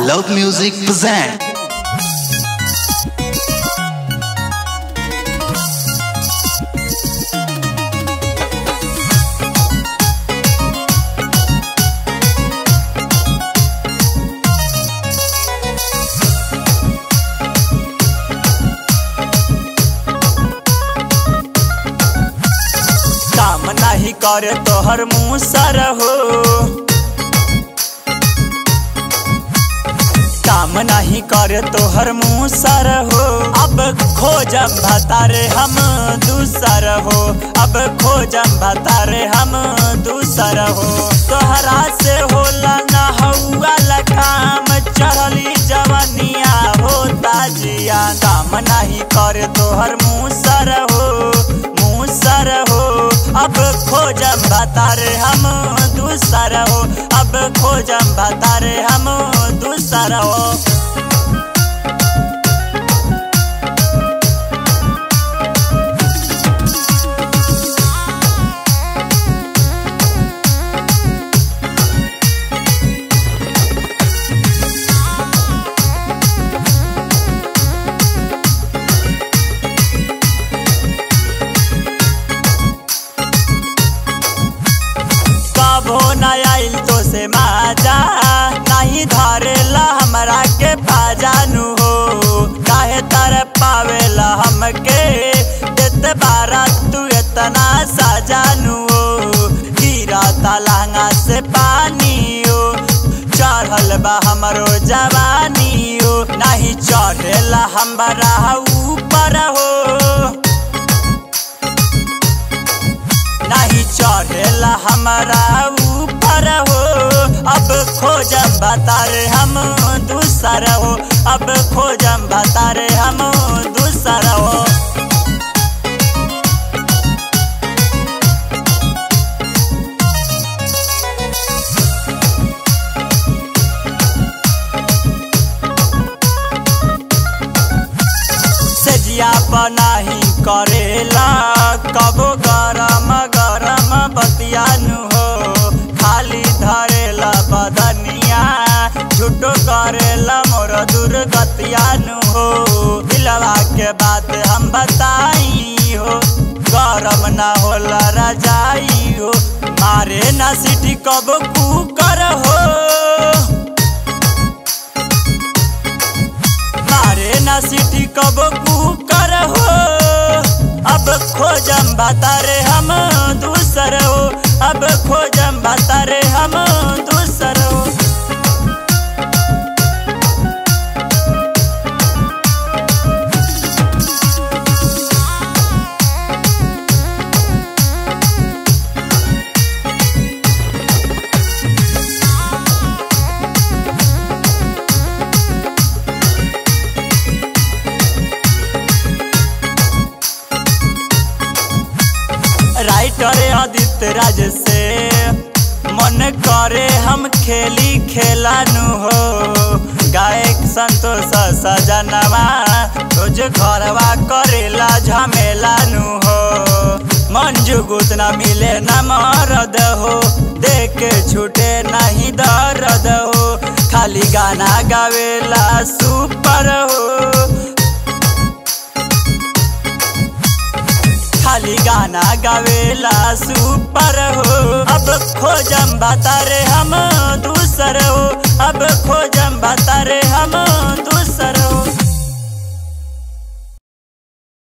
Love Music present. काम नाही करे तोहर मुँह सर हो काम नहीं करे तोहर मुँह सर हो अब खोजम भतारे हम दूसर हो अब खोजम भतारे हम दूसर हो तोहरा से होला न हौआ काम चढ़ली जवनिया होता जिया काम नहीं करे तोहर मुँह सर हो मुँह सर हो अब खोजम भतारे हम दूसर हो अब खोजम भतारे हम दूसर हो कबो न आइल तो से माजा नहीं धरेला हमरा के पाजानु हो काहे तर पावेला हमके देत बारा तू इतना साजानु हो गिरा तलांगा से पानी हो चढ़ल बा हमरो जवानी हो नहीं चढ़ेला हमरा ऊपर हो नहीं चढ़ेला हमारा ऊपर हो अब खोजम बतारे हम दूसर हो अब खोजम बतारे हम दूसर हो सजिया बनाही करेला कबो गरम गरम बतियानु हो खाली धरेला बदनिया झूठो करेला मोर दुर्गतियानु हो दिलवा के बात हम बताई हो गरम ना होला रजाई हो मारे ना सिटी कब कुकर हो मारे ना सिटी कब कुकर हो अब खोजम बतारे हम दूसर हो अब खोजम बतारे हम दूसर हो राइटर आदित्य राज से मन करे हम खेली खेलानु हो गायक संतोष सजनवा रोज घरवा करेला झमेलानु हो मंजू गुत न मिले न मरद हो देख के छूटे नहीं दर्द हो खाली गाना गावेला सुपर हो खाली गाना गावेला सुपर हो अब खोजम बतारे हम दूसर हो अब खोजम बतारे हम